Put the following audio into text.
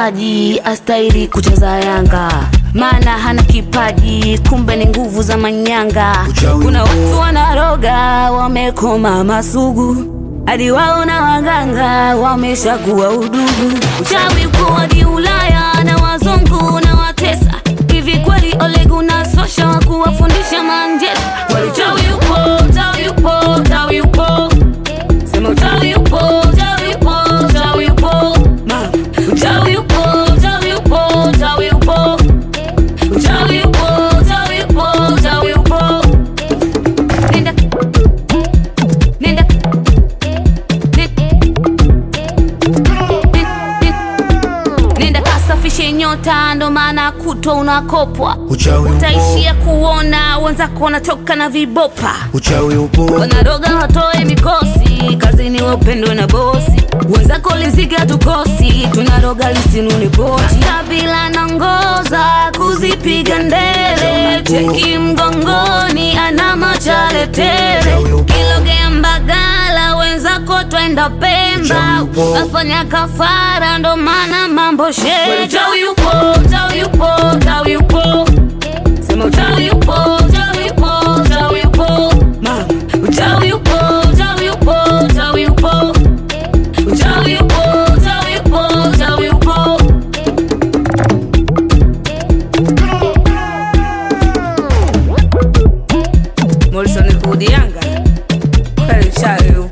kipaji astahili kucheza Yanga, maana hana kipaji, kumbe ni nguvu za manyanga. Uchawi Kuna upo. watu wanaroga, wamekoma masugu, hadi wao na waganga wameshakuwa udugu. Uchawi uko hadi Ulaya na wazungu na watesa. Hivi kweli Ole Gunnar Solskjaer wa kuwafundisha Manchester? Kweli uchawi upo, uchawi upo, uchawi upo. Sema uchawi upo, uchawi upo, uchawi upo. Ma, uchawi upo, uchawi upo, uchawi upo. Uchawi upo, uchawi upo, uchawi upo. Nenda. Nenda. Nenda kasafishe nyota, ndo maana kutwa unakopwa. Uchawi upo. Utaishia kuona wenzako wanatoka na vibopa Uchawi upo, wanaroga watoe mikosi kazini, wapendwe na bosi wenzako, liziga tukosi, tunaroga lisinuni pochi. Kabila nangoza kuzipiga ndele, cheki mgongoni, ana machale tele, kilogea Mbagala, wenzako twenda Pemba, afanya kafara, ndo maana mambo shee. Uchawi upo, uchawi upo, uchawi upo Sema uchawi upo, uchawi upo, uchawi upo. Mama, uchawi upo, uchawi upo, uchawi upo. Uchawi upo, uchawi upo, uchawi upo. Morrison Hood Yanga. Kweli uchawi upo.